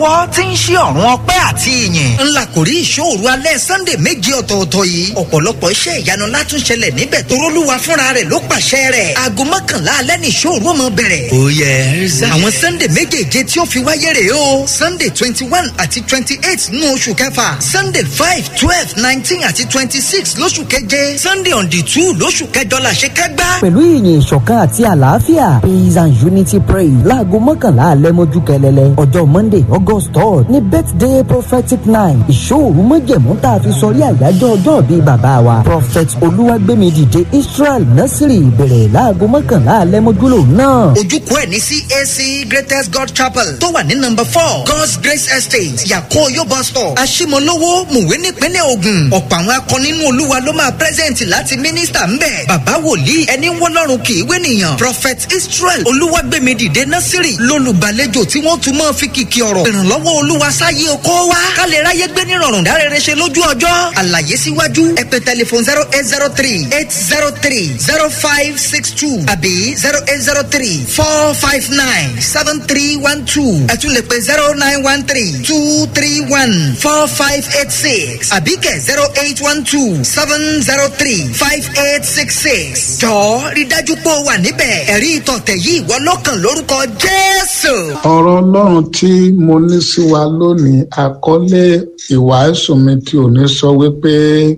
lọ́wọ́ tí ń ṣí ọ̀run ọpẹ́ àti ìyìn. ńlá kò rí ìṣòro alẹ́ sunday méje ọ̀tọ̀ọ̀tọ̀ yìí. ọ̀pọ̀lọpọ̀ iṣẹ́ ìyanu látún ṣẹlẹ̀ níbẹ̀ torólúwa fúnra rẹ̀ ló pàṣẹ rẹ̀. aago mọ́kànlá alẹ́ ní ìṣòro ọmọ bẹ̀rẹ̀. ó yẹ ẹ̀rza. àwọn sunday méjèèje tí ó fi wáyé rèé o. sunday twenty one àti twenty eight nínú oṣù kẹfà. sunday five twelve nineteen àti twenty six lóṣù keje. sunday on the two lóṣù kẹjọ la ṣe kẹgbá. pẹ̀lú ìyìn ìṣọ̀kan àti àlàáfíà peace and unity praise láago mọ́kànlá alẹ́ mọ́jú kẹlẹ́lẹ́ ọjọ́ monday august third ní birthday prophetic night ìṣòro mọ́jẹ̀mú tá a fi sọrí àyájọ́ ọjọ́ bíi bàbá wa prophet olúwàgbẹ́mi dìde israel nasiri bẹ̀rẹ̀ láago mọ́kànlá alẹ́ mọ́jú lòun náà. ojúkọ ẹ̀ ní cac greatest god chapel tó wà ní number four god's grace estate yakoyo bus stop aṣimọlówó mùwé nípínlẹ̀ ogun ọ̀pọ̀ àwọn akọni inú olúwa ló máa present láti mínísítà ńbẹ̀ bàbá wòlíì ẹni wọ́lọ́run kì í wénìyàn prophet israel olúwàgbẹ́mi dìde nasiri lólùgbàlejò tí wọ́n tún máa fi kìkì ọ̀rọ̀ ìrànlọ́wọ́ olúwa sáyé oko wa ká lè ráyé gbé nírọ̀rùn dárẹ́rẹ́ ṣe lójú ọjọ́ àlàyé síwájú ẹ pè tẹlifon zero eight zero three eight zero three zero five six two àbí zero eight zero three four five nine seven three one two ẹ tún lè pè zero nine one three two three one four five eight six àbí kẹ̀ zero eight one two seven zero three five eight six six jọ̀ọ́ rí dájú pé o wà níbẹ̀ ẹ̀rí ìtọ̀tẹ̀ yìí ìwọ lọ́kàn lórúkọ jésù. ọ̀rọ̀ ọlọ́run tí mo ní sí wa lónìí àkọlé ìwàásù mi tí ò ní sọ wípé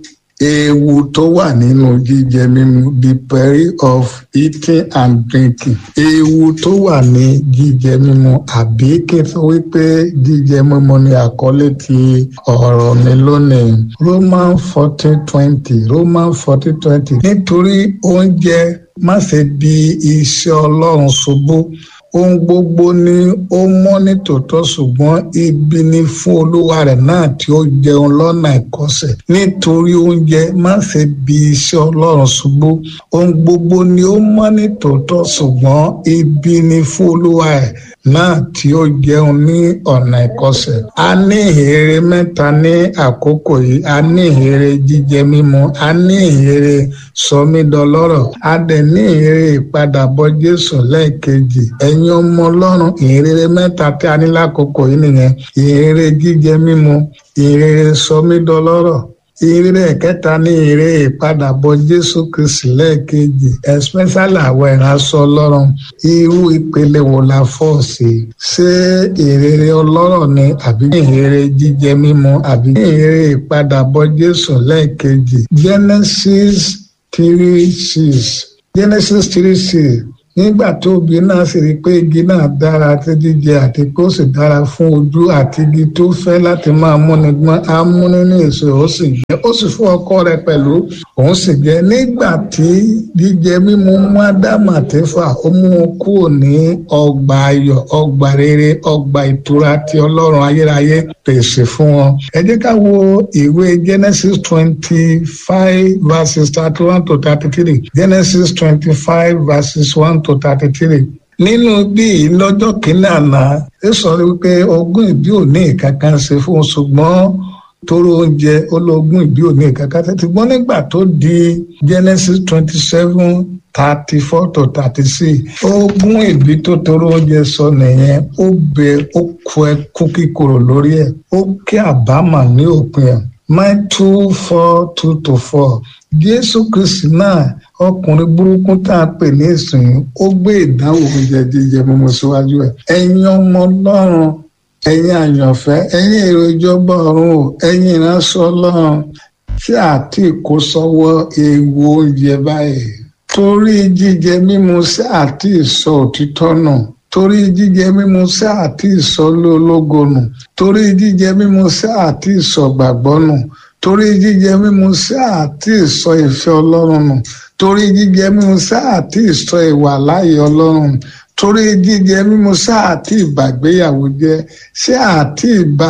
ewu tó wà nínú jíjẹ mímu the peril of eating and drinking ewu tó wà ní jíjẹ mímu àbí kí n sọ wípé jíjẹ mímu ni àkọlé ti ọ̀rọ̀ mi lónìí roman fourteen twenty roman fourteen twenty nítorí oúnjẹ má ṣe di iṣẹ́ ọlọ́run ṣubú ohun gbogbo ni ó mọ́ ní tòótọ́ ṣùgbọ́n ibi ni fún olúwa rẹ̀ náà tí ó jẹun lọ́nà ìkọsẹ̀ nítorí oúnjẹ má ṣe bí iṣẹ́ ọlọ́run ṣubú ohun gbogbo ni ó mọ́ ní tòótọ́ ṣùgbọ́n ibi ni fún olúwa rẹ̀ náà tí ó jẹun ní ọ̀nà ìkọsẹ̀. a ní ìhèrè mẹ́ta ní àkókò yìí a ní ìhèrè jíjẹ mímu a ní ìhèrè sọmídọlọ́rọ̀ a dẹ̀ ní ìhèrè ìpadàbọ̀ jésù lẹ́ẹ̀kejì ẹ̀yin ọmọ ọlọ́run ìhèrè mẹ́ta tí a ní lákòókò yìí nìyẹn ìhèrè jíjẹ mímu ìhèrè sọmídọlọ́rọ̀ ìrere kẹta ní ìrere ìpadàbọ̀ jésù kristi lẹ́ẹ̀kejì especially àwọn ìránṣọ ọlọ́run irú ìpele wo la fọ́ sí ṣé ìrere ọlọ́rọ̀ ni àbí ìrere jíjẹ mímu àbí ìrere ìpadàbọ̀ jésù lẹ́ẹ̀kejì genesis three six genesis three six nígbà tó obì náà sì rí i pé igi náà dára àti jíjẹ àti pé ó sì dára fún ojú àti igi tó fẹ́ láti máa múni gbọ́n á mú nínú èso ó sì jẹ ó sì fún ọkọ rẹ̀ pẹ̀lú òun sì jẹ nígbà tí jíjẹ mímu mú ádámù àti fà ó mú un kúrò ní ọgbà ayọ̀ ọgbà rere ọgbà ìtura tí ọlọ́run ayérayé pèsè fún wọn. ẹ jẹ́ ká wo ìwé genesis twenty five verses thirty one to thirty three genesis twenty five verses one to thirty three nínú bíi lọ́jọ́ kínní àná ẹ sọ wípé ogún ìbí ò ní ìkankan ṣe fún un ṣùgbọ́n tóró oúnjẹ ológun ìbí ò ní ìkankan ṣe ṣùgbọ́n nígbà tó di genesis twenty seven thirty four to thirty six ogún ìbí tó tóró oúnjẹ sọ nìyẹn ó bẹ ó kú ẹkún kíkorò lórí ẹ ó kí àbámà ní òpin ẹ mile two four two to four jésù kristi náà ọkùnrin burúkú tá a pè ní ìsìn ó gbé ìdáhùn oúnjẹ jíjẹ mímu síwájú ẹ ẹ̀yin ọmọ ọlọ́run ẹ̀yin àyànfẹ́ ẹ̀yin èrò ìjọba ọ̀run o ẹ̀yin ìránṣẹ́ ọlọ́run tí àti kó sọ́wọ́ ewu oúnjẹ báyìí torí jíjẹ mímu sí àti ìsọ òtítọ́ nù torí jíjẹ mímu sí àti ìsọ lólógo nù torí jíjẹ mímu sí àti ìsọ gbàgbọ́ nù torí jíjẹ mímu sí àti ìsọ ìfẹ́ ọlọ́run nù torí jíjẹ mímu sí àti ìsọ ìwà láàyè ọlọ́run torí jíjẹ mímu sí àti ìbàgbéyàwó jẹ sí àti ìbá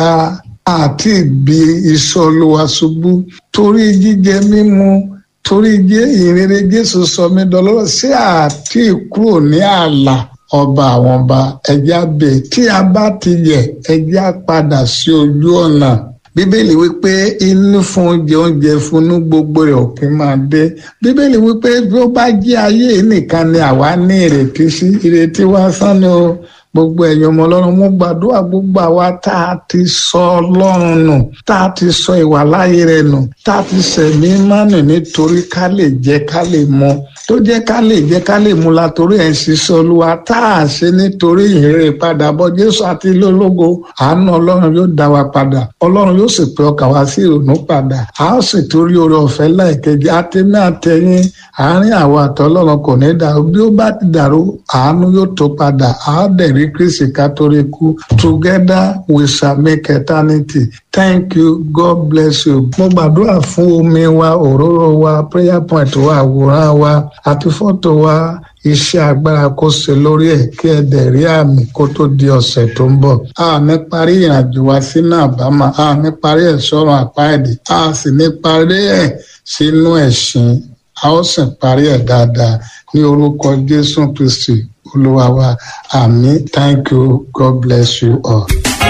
àti ìbí iṣẹ́ olúwa ṣubú torí jíjẹ mímu torí jẹ ìrere jésù sọ mí dọlọ́rọ̀ sí àti kúrò ní ààlà ọba àwọn ọba ẹjẹ abẹ tí a bá ti yẹ ẹjẹ padà sí ojú ọ̀nà bíbélì wípé inú fún oúnjẹ oúnjẹ fúnú gbogbo rẹ̀ òpin máa dé bíbélì wípé bí ó bá jẹ́ ayé nìkan ni àwa ní ìrètí sí ìrètí wá sánni o gbogbo ẹ̀yin ọmọ ọlọ́run mo gbàdúrà gbogbo àwa tá a ti sọ ọlọ́run nù tá a ti sọ ìwà láyé rẹ̀ nù tá a ti sẹ̀mí mánì nítorí ká lè jẹ ká lè mọ tó jẹ́ ká lè jẹ́ ká lè mú la torí ẹ̀ ń ṣiṣẹ́ olúwa tá a ṣe nítorí ìhìnrere padà bọ̀ jésù àti ilé ológo àánú ọlọ́run yóò dá wa padà ọlọ́run yóò sì pé ọkà wá sí ìrònú padà a ó sì torí oore ọ̀fẹ́ láìkejì àtẹ̀mí àtẹ̀yìn àárín àwọn àtọ́lọ́run kò ní dàrú bí ó bá ti dàrú àánú yóò tó padà a ó dẹ̀ rí kristi ká torí kú together we shall make eternity thank you god bless you mo gbàdúrà fún omi wa òróró wa prayer point wa àwòrán wa àti fọ́tò wa iṣẹ́ agbára kó ṣe lórí ẹ̀ kí ẹ dẹ̀ rí àmì kó tó di ọ̀sẹ̀ tó ń bọ̀. a ní parí ìrìnàjò wa sínú àbámọ̀ a ní parí ẹ̀ sọ́run àpáẹ̀dì a sì ní parí ẹ̀ sínú ẹ̀sìn a ó sì parí ẹ̀ dáadáa ní orúkọ jésù kristi olúwa wa àmín thank you god bless you all.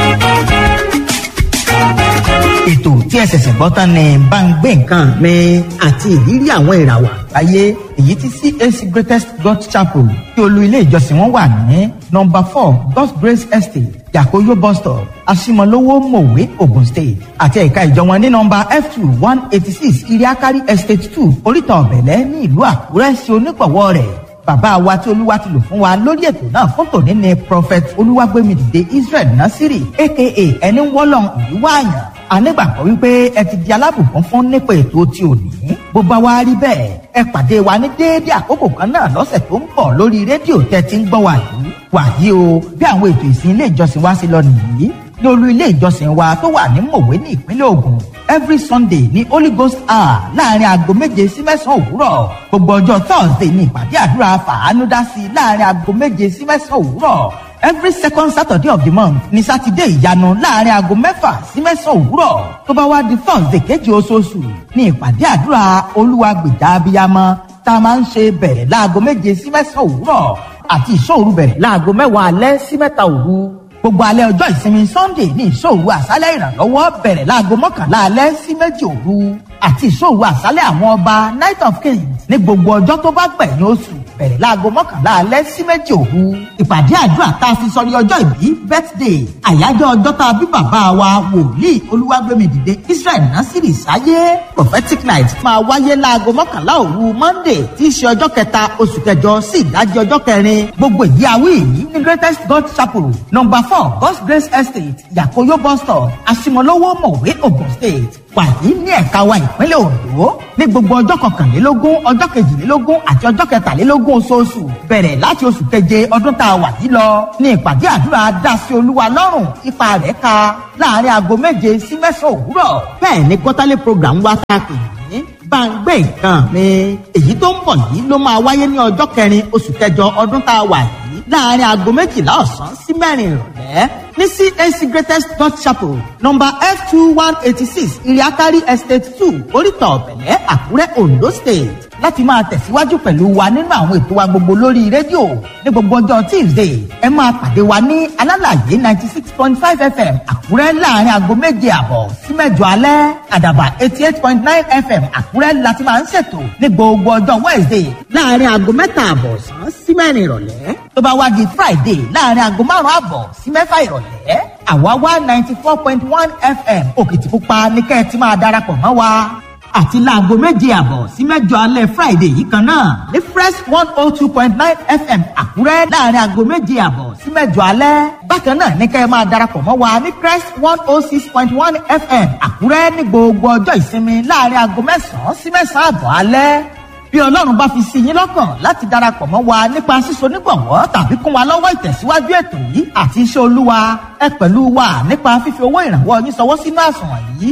ètò tí ẹ ṣẹ̀ṣẹ̀ gbọ́ tán ni bá ń gbé nǹkan mi àti ìrírí àwọn ìràwọ̀ àgbáyé èyí tí CAC Greatest God Chapel tí olú ilé ìjọsìn wọn wà ní nọ́mbà four God's Grace Estate Yakoyo bus stop Asimolowo Mowe Ogun State àti ẹ̀ka ìjọ wọn ní nọ́mbà F two one eighty six Iriakari Estate two Oríta Ọ̀bẹ̀lẹ̀ ní ìlú Àkúrẹ́ sí onípọ̀wọ́ rẹ̀ bàbá wa tí olúwa ti lò fún wa lórí ètò náà fún tòní ni prophet olúwàgbémidìde Israel Nasiri aka ẹni wọ́lọ́n ìlú wáàyàn anígbàgbọ́ wípé ẹ ti di alábùkún fún nípa ètò tí ò ní. bó bá wá rí bẹ́ẹ̀ ẹ pàdé wa ní déédéé àkókò kan náà lọ́sẹ̀ tó ń bọ̀ lórí rédíò tẹ́ ti ń gbọ́ wa yìí. wàyí o bí àwọn ètò ìsìn ilé ìjọsìn wa ṣe lọ nìyí ní olú ilé ìjọsìn wa tó wà ní mòwe ní ìpínlẹ̀ Ògùn every Sunday ní Holy Ghost hour láàrin aago méje sí mẹ́sàn-án òwúrọ̀ gbogbo ọjọ́ Thursday ní ìpàdé àdúrà fàánúdásí láàrin aago méje sí mẹ́sàn-án òwúrọ̀ every second saturday of the month ní sátidé ìyanu láàrin aago mẹ́fà sí mẹ́sàn-án òwúrọ̀ tó bá wá di thursday kejì oṣooṣù ní ìpàdé àdúrà olúwa gbèjà abiyamọ tá a máa ń ṣe bẹ̀rẹ̀ láago méje sí mẹ́sàn-án òwúrọ̀ àti ìṣòru bẹ̀rẹ̀ láago mẹ́wàá alẹ́ sí mẹ́ta òru gbogbo alẹ́ ọjọ́ ìsinmi sunday ní ìṣòru àṣálẹ́ ìrànlọ́wọ́ bẹ̀rẹ̀ láago mọ́kànlá alẹ́ sí méjì òru àti ìṣòru àṣálẹ́ àwọn ọba night of kings ní gbogbo ọjọ́ tó bá gbẹ̀yìn oṣù bẹ̀rẹ̀ láago mọ́kànlá alẹ́ sí méjì òru. ìpàdé àdúrà tá a fi sọrí ọjọ́ ìbí birthday àyájọ́ ọjọ́ tá a bí bàbá wa wòlíì olúwàgbémidìde israel nasiri sáyé prophetic night máa wáyé láago mọ́kànlá òru monday tí í ṣe ọjọ́ kẹta oṣù kẹjọ sí ìdájí ọjọ́ kẹrin gbogbo ìdí awí yìí ní greatest god chapel number four god's grace estate yakoyo bus stop asimolowo mọ̀wé ogun state wàyí ní ẹ̀ka wa ìpínlẹ̀ Ondo ní gbogbo ọjọ́ kọkànlélógún ọjọ́ kejìlélógún àti ọjọ́ kẹtàlélógún oṣooṣù bẹ̀rẹ̀ láti oṣù keje ọdún tá a wà yìí lọ ní ìpàdé àdúrà dásí olúwa lọ́rùn ipa rẹ̀ ka láàrin aago méje sí mẹ́sàn-án òwúrọ̀ bẹ́ẹ̀ ni quarterly program wa ta pè ní báńgbé nǹkan mi èyí tó ń bọ̀ yìí ló máa wáyé ní ọjọ́ kẹrin oṣù kẹjọ ọdún tá a wà yìí láàrin aago méjìlá ọ̀sán sí mẹ́rin ìrọ̀lẹ́ ní CAC Greatest God Chapel number F two one eighty six Iriakari Estate two Oríta Ọ̀bẹ̀lẹ̀ Àkúrẹ́ Ondo State láti máa tẹ̀síwájú pẹ̀lú wa nínú àwọn ètò wa gbogbo lórí rédíò ní gbogbo ọjọ́ Tuesday ẹ máa pàdé wa ní alálàyé ninety six point five FM Àkúrẹ́ láàrin aago méje àbọ̀ sí mẹ́jọ alẹ́ àdàbà eighty eight point nine FM Àkúrẹ́ láti máa ń ṣètò ní gbogbo ọjọ́ Wednesday láàrin aago mẹ́ta àbọ̀ sàn sí mẹ́rin ìrọ̀lẹ́ tó bá wá di Friday láàrin aago márùn-ún àbọ̀ sí mẹ́fà ìrọ̀lẹ́ àwa wá ninety four point one FM Òkìtìpupa ní kẹ́ ẹ ti máa darapọ̀ mọ́ wa àti láago méje àbọ̀ sí mẹ́jọ alẹ́ Friday yìí kan náà ní Fresh one oh two point nine FM Àkúrẹ́ láàrin aago méje àbọ̀ sí mẹ́jọ alẹ́ bákan náà ní kẹ́ ẹ máa darapọ̀ mọ́ wa ní Crest one oh six point one FM Àkúrẹ́ ní gbogbo ọjọ́ ìsinmi láàrin aago mẹ́sàn-án sí mẹ́sàn-án àbọ̀ alẹ́ bí ọlọ́run bá fi sí yín lọ́kàn láti darapọ̀ mọ́ wa nípa síso nígbọ̀wọ́ tàbí kún wa lọ́wọ́ ìtẹ̀síwájú ètò yìí àti iṣẹ́ olúwa ẹ pẹ̀lú wa nípa fífi owó ìrànwọ́ yín sọwọ́ sínú àsùnwọ̀n yìí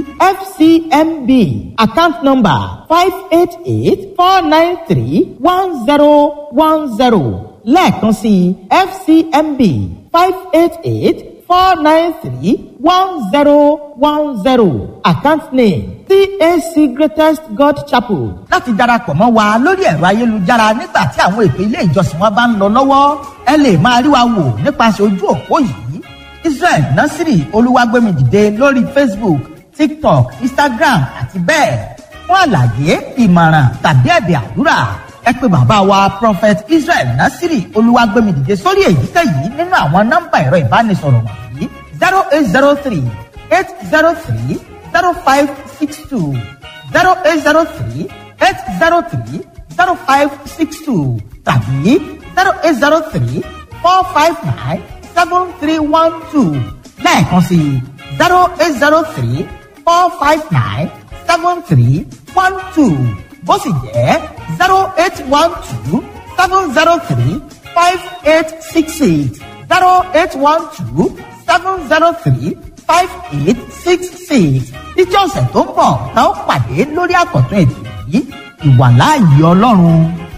fcmb account number five eight eight four nine three one zero one zero lẹ́ẹ̀kan sí fcmb five eight eight four nine three one zero one zero account name CAC Greatest God Chapel. láti darapọ̀ mọ́ wa lórí ẹ̀rọ ayélujára nígbà tí àwọn ètò ilé ìjọsìn wa bá ń lọ lọ́wọ́ ẹ lè máa rí wa wò nípasẹ̀ ojú òpó yìí Israel Nasiri Olúwàgbémidìde lórí Facebook TikTok Instagram àti bẹ́ẹ̀ fún àlàyé ìmọ̀ràn tàbí ẹ̀bẹ̀ àdúrà ẹ pé bàbá wa prophet israel nasiri olúwàgbẹ́mìdìde sórí èyíkéyìí nínú àwọn nọ́mbà ẹ̀rọ ìbánisọ̀rọ̀ wọ̀nyí zero eight zero three eight zero three zero five six two zero eight zero three eight zero three zero five six two tàbí zero eight zero three four five nine seven three one two lẹ́ẹ̀kan sí zero eight zero three four five nine seven three one two bó sì jẹ́ zero eight one two seven zero three five eight six eight zero eight one two seven zero three five eight six six títí ọ̀sẹ̀ tó ń bọ̀ tá ó pàdé lórí àkọ́tún ètò yìí ìwàláàyè ọlọ́run